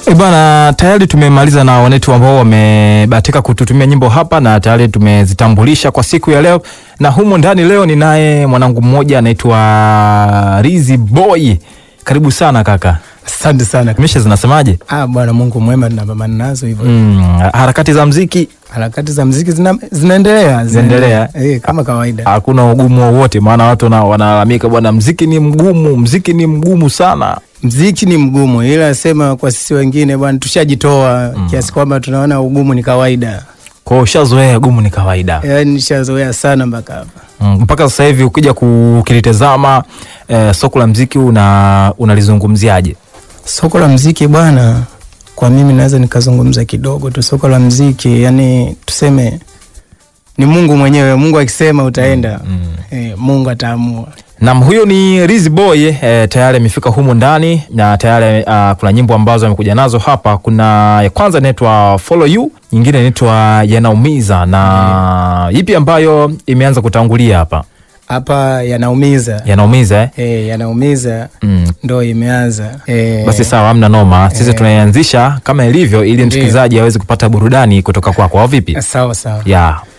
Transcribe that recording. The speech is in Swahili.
E bwana, tayari tumemaliza na wanetu ambao wamebahatika kututumia nyimbo hapa na tayari tumezitambulisha kwa siku ya leo, na humo ndani leo ninaye mwanangu mmoja anaitwa Rizy Boy. Karibu sana kaka. Asante sana. Mishe zinasemaje? Ah, Bwana Mungu mwema, tunapambana nazo hivyo. Mm, harakati za mziki Harakati za mziki zina, zinaendelea Zinaendelea. eh, kama kawaida. hakuna ugumu wowote, maana watu wana- wanalalamika bwana, mziki ni mgumu, mziki ni mgumu sana. Mziki ni mgumu, ila sema kwa sisi wengine bwana, tushajitoa kiasi kwamba tunaona ugumu ni kawaida. Kwa hiyo ushazoea gumu ni kawaida. Yaani nishazoea sana mpaka hapa. Mm, mpaka sasa hivi ukija kukilitazama eh, soko la mziki una unalizungumziaje? Soko la mziki bwana, kwa mimi naweza nikazungumza kidogo tu. Soko la mziki, yani tuseme ni Mungu mwenyewe. Mungu akisema utaenda, eh, Mungu ataamua. Nam, huyo ni Rizy Boy eh, tayari amefika humu ndani na tayari uh, kuna nyimbo ambazo amekuja nazo hapa. Kuna ya kwanza inaitwa Follow You, nyingine inaitwa Yanaumiza na ipi ambayo imeanza kutangulia hapa? Hapa yanaumiza Yanaumiza eh? eh, yanaumiza Mm. ndo imeanza eh, Basi sawa, hamna noma. Sisi Eh. tunaianzisha kama ilivyo, ili Ndiyo. msikilizaji aweze kupata burudani kutoka kwako, au vipi? sawa sawa. ya